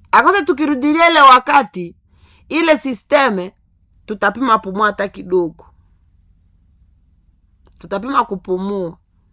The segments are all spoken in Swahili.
akose tukirudilia ile wakati ile sisteme tutapima pumua hata kidogo tutapima kupumua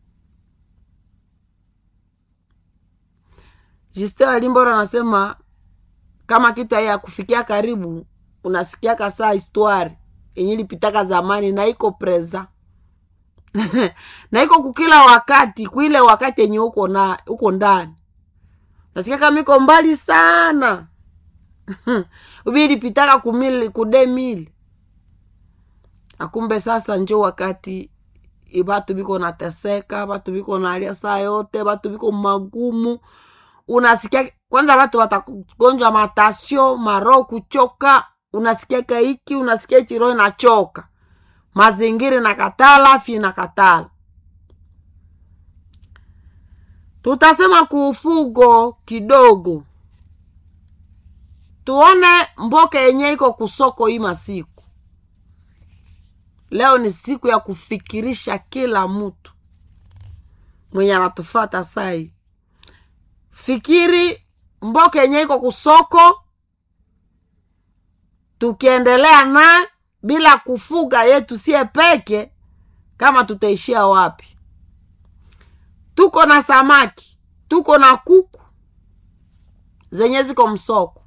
Justin Walimbora anasema kama kitu haya kufikia karibu, unasikiaka saa histoire yenye ilipitaka zamani na iko preza na iko kukila wakati kuile wakati yenye uko na uko ndani, nasikia kama iko mbali sana ubi ilipitaka kumili kude mili akumbe sasa njo wakati batu biko nateseka, batu biko nalia saa yote, batu biko magumu unasikia kwanza watu watagonjwa matasio maro kuchoka unasikiaka hiki unasikia chiro inachoka mazingira na katala afya na katala tutasema kuufugo kidogo tuone mboka yenye iko kusoko hii masiku leo ni siku ya kufikirisha kila mtu mwenye anatufata sai fikiri mboka yenye iko kusoko tukiendelea na bila kufuga yetu sie peke kama tutaishia wapi tuko na samaki tuko na kuku zenye ziko msoko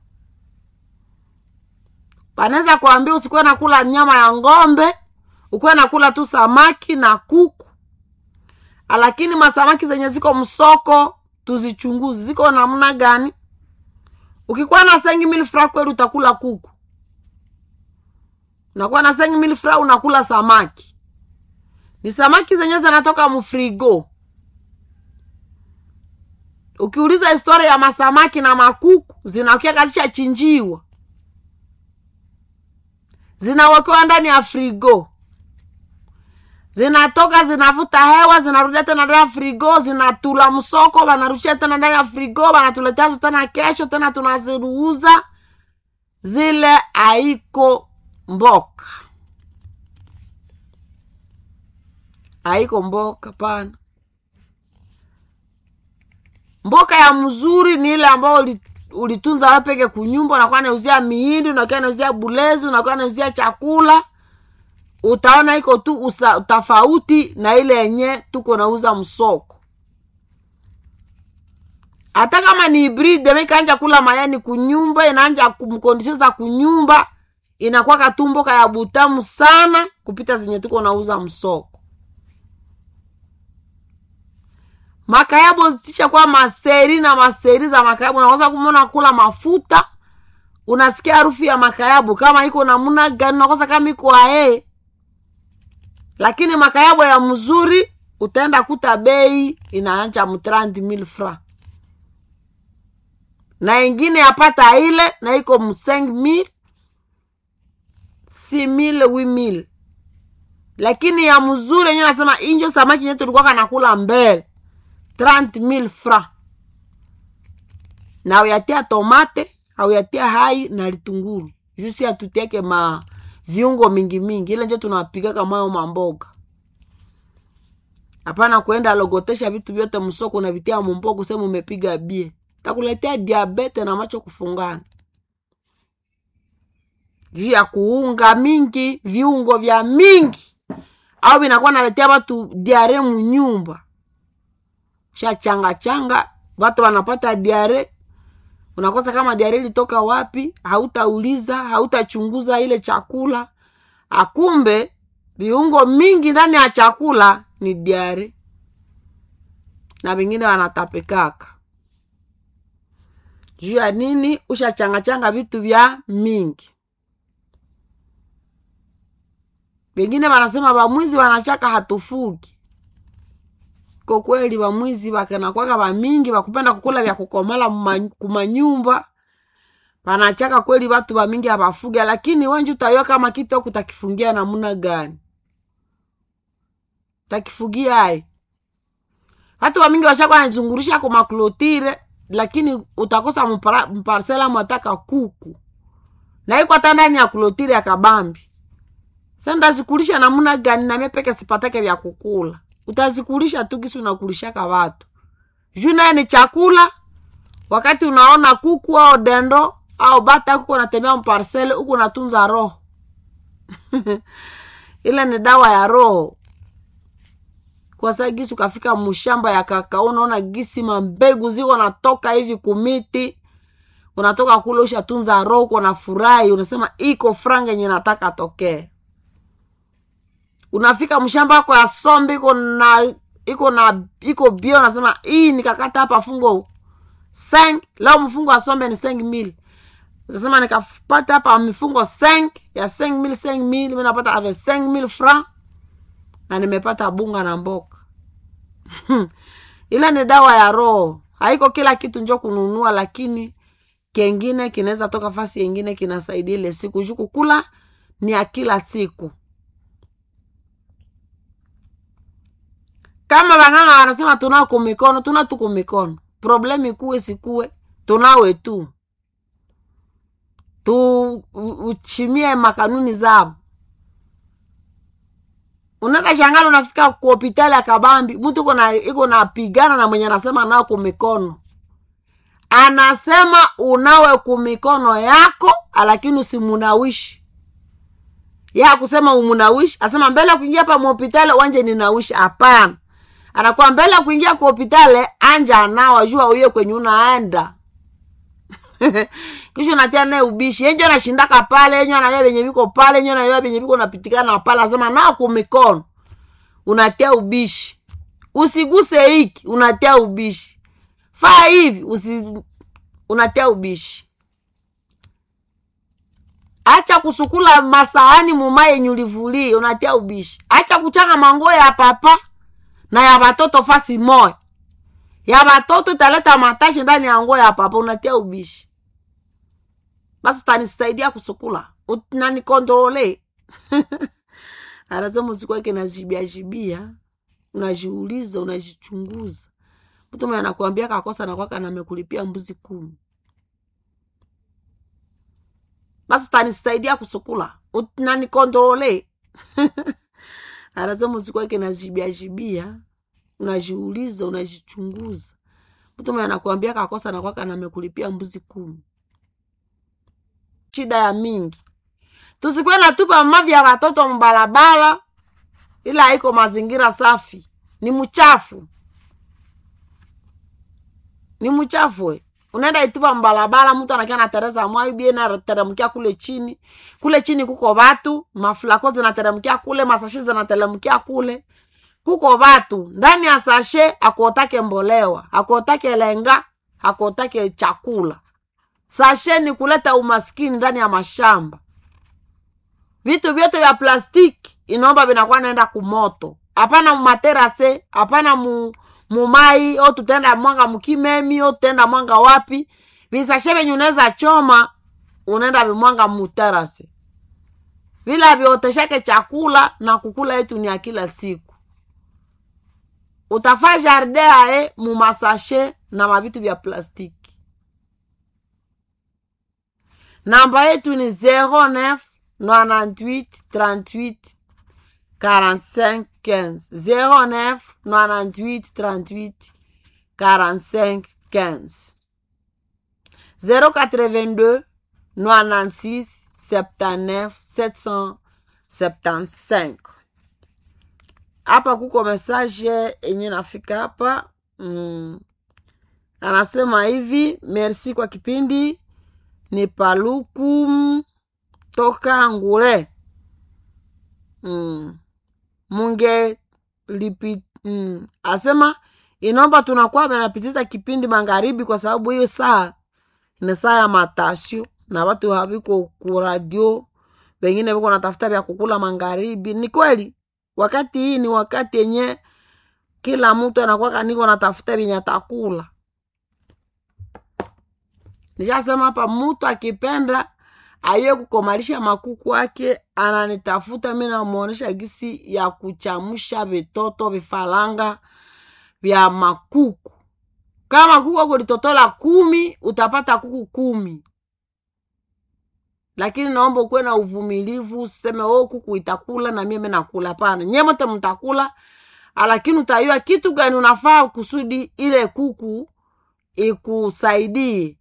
panaweza kuambia usikuwe nakula nyama ya ng'ombe ukuwe nakula tu samaki na kuku lakini masamaki zenye ziko msoko tuzichunguzi ziko namna gani ukikuwa na sengi mili fra kweli utakula kuku unakuwa na sengi mili fra unakula samaki ni samaki zenye zinatoka mfrigo ukiuliza historia ya masamaki na makuku zinakia kazisha chinjiwa zinawekewa ndani ya frigo zinatoka zinavuta hewa zinarudia tena ndani ya frigo zinatula msoko wanarushia tena ndani ya frigo wanatuletea tena kesho tena tunaziruuza zile haiko mboka haiko mboka pana mboka ya mzuri ni ile ambayo ulitunza wepeke kunyumba unakuwa nauzia mihindi unakuwa nauzia bulezi unakuwa nauzia chakula utaona iko tu usa, tofauti na ile yenye tuko nauza msoko hata kama ni hibride mikaanja kula mayani kunyumba inaanja kumkondisheza kunyumba inakuwa katumboka ya butamu sana kupita zenye tuko nauza msoko makayabo zitisha kwa maseri na maseri za makayabo unaweza kumona kula mafuta unasikia harufu ya makayabo kama iko namuna gani unakosa kama iko ae lakini makayabo ya mzuri utaenda kuta bei inaanja mtrandi mil fra na ingine yapata ile na iko mseng mil si mil wi mil lakini ya mzuri yenyewe nasema injo samaki yenye tulikuwa kanakula mbele 30000 fra na uyatia tomate auyatia hai na litunguru jusi atutieke ma viungo mingi mingi ile njo tunapikaka mayo mamboga hapana kuenda logotesha vitu vyote msoko unavitia mumbogo sehemu umepiga bie takuletea diabete na macho kufungana juu ya kuunga mingi viungo vya mingi au vinakuwa naletea watu diare munyumba shachanga changa watu wanapata diare unakosa kama diare ilitoka wapi hautauliza hautachunguza ile chakula akumbe viungo mingi ndani ya chakula ni diare na vingine wanatapekaka juu ya nini ushachangachanga vitu vya mingi vengine wanasema vamwizi wanachaka hatufugi ko kweli vamwizi vakanakwaka vamingi vakupenda kukula vya kukomala kumanyumba vanachaka kweli vatu vamingi havafuga lakini wenji utayo kama kitoku takifungia namuna gani takifugia ai vatu vamingi vashakwa nazungurisha kumaklotire lakini utakosa mparsela mwataka kuku na iko hata ndani ya klotire ya kabambi sa ndazikulisha namuna gani name peke sipatake vya kukula utazikulisha tu kisi unakulishaka watu juu naye ni chakula wakati unaona kuku au dendo au bata huko unatembea mparsele huku unatunza roho ile ni dawa ya roho kwa saa gisi ukafika mshamba ya kakao unaona gisi mambegu ziko natoka hivi kumiti unatoka kule ushatunza roho uko na furahi unasema iko franga yenye nataka tokee unafika mshamba wako ya sombe iko na iko na iko bio unasema hii nikakata hapa fungo seng leo mfungo wa sombe ni seng mil utasema nikapata hapa mifungo seng ya seng mil seng mil mi napata ave seng mil franc na nimepata bunga na mboka ile ni dawa ya roho haiko kila kitu njo kununua lakini kengine kinaweza toka fasi yengine kinasaidia ile siku juu kukula ni ya kila siku kama wang'anga wanasema tunao kumikono tuna tu kumikono problemu ikuwe sikuwe tunawe tu tu uchimie makanuni zao unaenda shangala unafika ku hopitali ya kabambi mtu iko na iko napigana na mwenye anasema nao kumikono anasema unawe kumikono yako lakini usimunawishi ya kusema umunawishi asema mbele ya kuingia pa muhopitali wanje ninawishi hapana anakuwa mbele ya kuingia ku hopitali anja anawa jua uye kwenye unaenda kisha unatia naye ubishi enjo anashindaka pale enyo anajua venye viko pale enyo anajua venye viko napitikana pale asema nao kumikono unatia ubishi usiguse hiki unatia ubishi faa hivi usi unatia ubishi acha kusukula masahani mumaye yenye ulivulie unatia ubishi acha kuchanga manguo ya papa na ya batoto fasi moya ya batoto italeta matashi ndani ya nguo ya papa unatia ubishi basi utanisaidia kusukula nanikontrole anasema usikweke najibiajibia unajiuliza unajichunguza mtu mwenye anakuambia kakosa nakwaka namekulipia mbuzi kumi basi utanisaidia kusukula nanikontrole anasema usikweke najibiajibia unajiuliza unajichunguza mtu mwenye anakuambia kakosa nakwaka namekulipia mbuzi kumi shida ya mingi tusikwe natupa mavi ya watoto mbalabala ila haiko mazingira safi ni mchafu ni mchafu we unaenda itupa mbalabala mtu anakia na teresa mwaibie nateremkia kule chini kule chini kuko watu mafulako zinateremkia kule masashi zinateremkia kule kuko watu ndani ya sashe akuotake mbolewa akuotake lenga akuotake chakula sashe ni kuleta umaskini ndani ya mashamba vitu vyote vya plastiki inaomba vinakuwa naenda kumoto hapana mumaterase hapana mu mumai o tutaenda mwanga mkimemi o tutaenda mwanga wapi visashe venye unaweza choma unaenda vimwanga muterase vila vioteshake chakula na kukula yetu ni ya kila siku utafaa jardin ae mumasashe na mavitu vya plastiki namba yetu ni 09 98 38 45 15 09 98 38 45 15 082 96 79 775 hapa kuko message yenye nafika hapa mm. anasema hivi merci kwa kipindi ni paluku toka ngule mm. munge lipi mm. asema inaomba tunakuwa benapitiza kipindi magharibi kwa sababu hiyo saa ni saa ya matasio na watu haviko kuradio wengine viko natafuta vya kukula magharibi ni kweli wakati hii ni wakati yenye kila mtu anakuwa niko natafuta vyenye atakula nishasema hapa mtu akipenda aiwe kukomalisha makuku ake ananitafuta mi namwonesha gisi ya kuchamusha vitoto vifaranga vya makuku kama kuku ako litotola kumi utapata kuku kumi lakini naomba ukuwe na uvumilivu useme o kuku itakula na mimi nakula pana nye mote mtakula lakini utayua kitu gani unafaa kusudi ile kuku ikusaidie